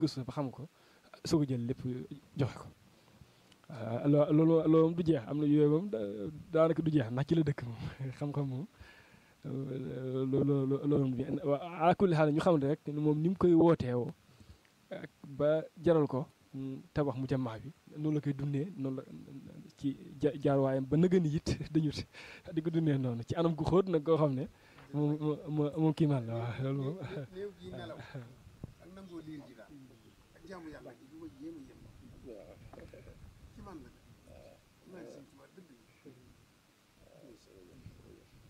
gëstu ba xam ko soo ko jël lépp joxe ko waaw loolu loolu moom du jeex am na yooyu moom daanaka du jeex ndax ci la dëkk moom xam-xam moom loolu loolu moom ala kulli xaal ñu xam ne rek moom ni mu koy wooteewoo ba jaral ko tabax mu jamaa bi noonu la koy dundee noonu la ci jaarwaayam ba nëgëni it dañut di ko dundee noonu ci anam gu xóot nag koo xam ne moom moom moom kii man la waaw loolu moom néew gi nelaw ak nangoo liir ji daal ak jaamu yàlla gi du ma yéem a yéem ci man nag